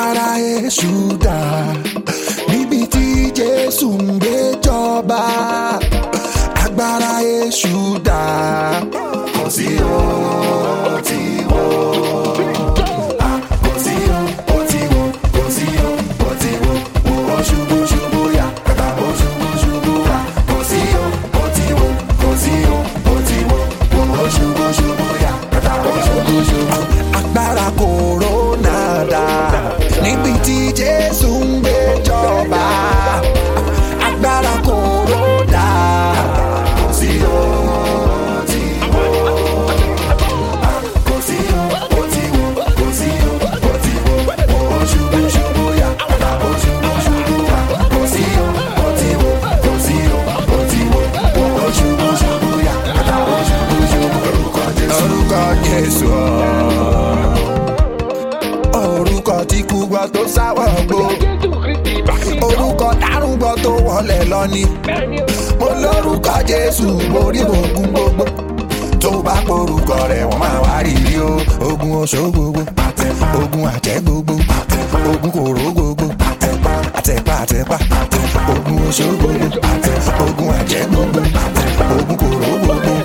agbára èṣù dà níbi tí jésù ń gbé jọba agbára èṣù dà kò sí o tí wo kò sí o ó ti wo kò sí o ó ti wo wo ó ṣubú ṣubú yá kàkà ó ṣubú ṣubú wá kò sí o ó ti wo kò sí o ó ti wo wo ó ṣubú ṣubú yá kàkà ó ṣubú ṣubú. agbára kòrónà dà níbi tí jésù ń gbé jọba agbára kòrónà kò sí o tí wo kò sí o ó ti wo kò sí o ó ti wo wo ó ṣubú ṣubú yá kàkà ó ṣubú ṣubú wá kò sí o ó ti wo kò sí o ó ti wo wo ó ṣubú ṣubú yá kàkà ó ṣubú ṣubú orúkọ jésù. orúkọ jésù orúkọ tí kú gbọ́ tó sáwọ́ gbó orúkọ dárúgbọ́ tó wọlé lọ ni mo lórúkọ jésù borí ogun gbogbo tó bá porúkọ rẹ̀ wọ́n máa wá rírì o ogun oṣó gbogbo ogun àjẹ́ gbogbo ogun kòró gbogbo àtẹ̀pá àtẹ̀pá ogun oṣó gbogbo ogun àjẹ́ gbogbo ogun kòró gbogbo